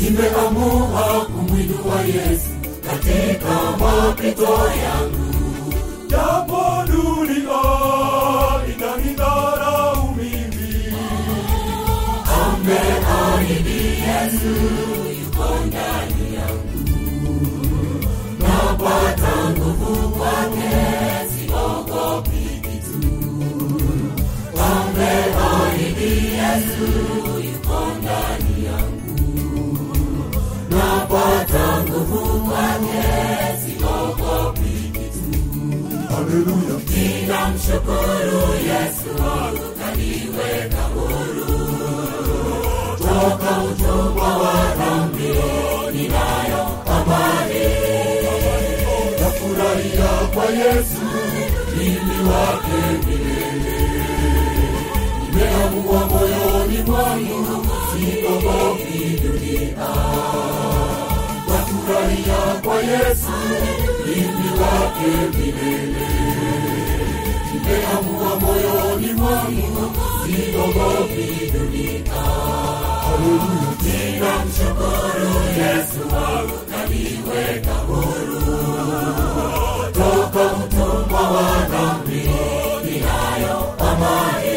nimeamua kumwinua yesu katika mapito yangu japo dunia itanidharau mimi ameahidi yesu yuko ndani yangu napata nguvu kwake siogopi kitu ameahidi yesu yuko ndani yangu napata nguvu kwake siogopi kitu haleluya ninamshukuru yesu wangu kaniweka huru toka utumwa wa dhambi ninayo amani nafurahia kwa yesu mimi wake milele nimeamua moyoni mwangu sikogopi dunia nafurahia kwa yesu mimi wake milele nimeamua moyoni mwangu sikogopi dunia haleluya ninamshukuru yesu wangu kaniweka huru toka utumwa wa dhambi ninayo amani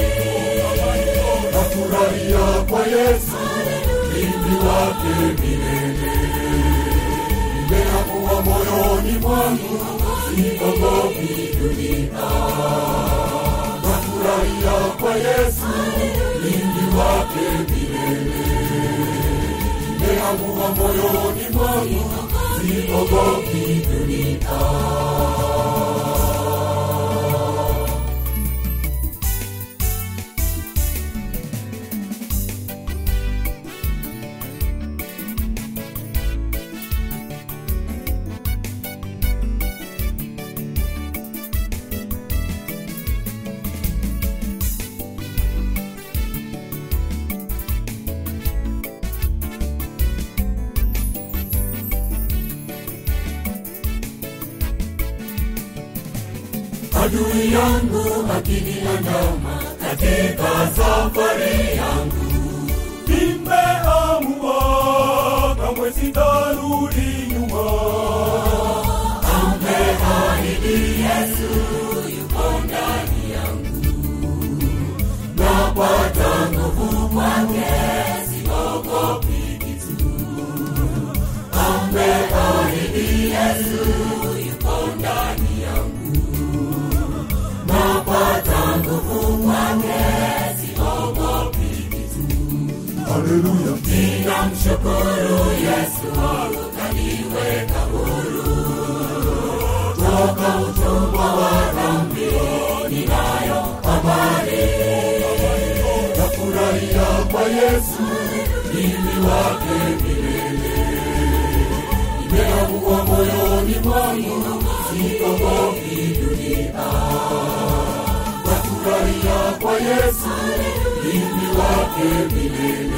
nafurahia kwa yesu mimi wake milele nimeamua moyoni mwangu sikogopi dunia nafurahia kwa yesu mimi wake milele nimeamua moyoni mwangu sikogopi dunia adui yangu akiniandama katika safari yangu nimeamua kamwe sitarudi nyuma ameahidi yesu yuko ndani yangu napata nguvu kwake siogopi kitu ameahidi yesu yuko ndani yangu napata nguvu kwake siogopi kitu haleluya ninamshukuru yesu wangu kaniweka huru toka utumwa wa dhambi ninayo amani nafurahia kwa yesu mimi wake milele nimeamua moyoni mwangu sikogopi dunia nafurahia kwa yesu mimi wake milele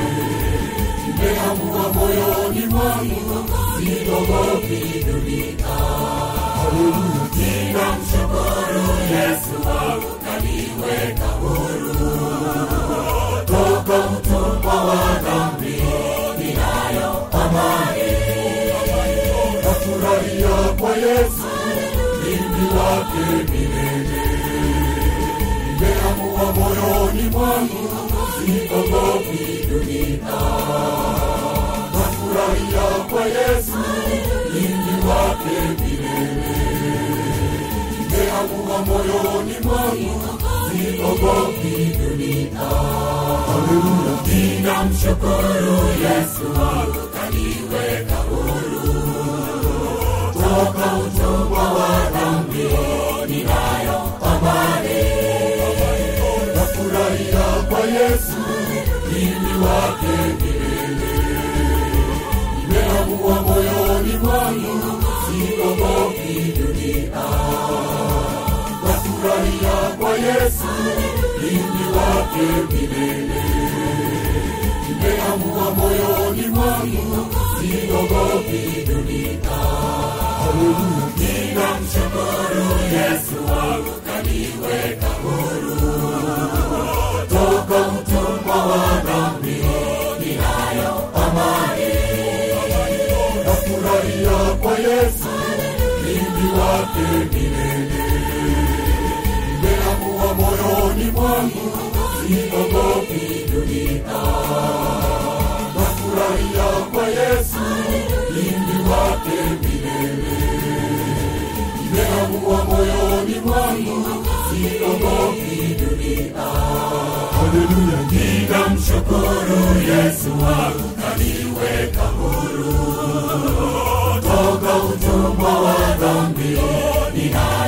nimeamua moyoni mwangu sikogopi dunia haleluya ninamshukuru yesu wangu kaniweka huru toka utumwa wa dhambi ninayo amani nafurahia kwa yesu mimi wake milele nimeamua moyoni mwangu sikogopi dunia nafurahia kwa yesu mimi wake milele nimeamua moyoni mwangu sikogopi dunia haleluya ninamshukuru yesu wangu kaniweka huru toka utumwa wa dhambi ninayo amani nafurahia kwa yesu mimi wake milele nimeamua moyoni mwangu sikogopi dunia nafurahia kwa yesu mimi wake milele nimeamua moyoni mwangu sikogopi dunia haleluya ninamshukuru yesu wangu kaniweka huru toka utumwa wa dhambi ninayo amani wake milele. Nimeamua moyoni mwangu, siogopi dunia. Nafurahia kwa Yesu, mlinzi wake milele. Nimeamua moyoni mwangu, siogopi dunia. Haleluya, ninamshukuru Yesu wangu kaniweka huru toka utumwa wa dhambi. Nina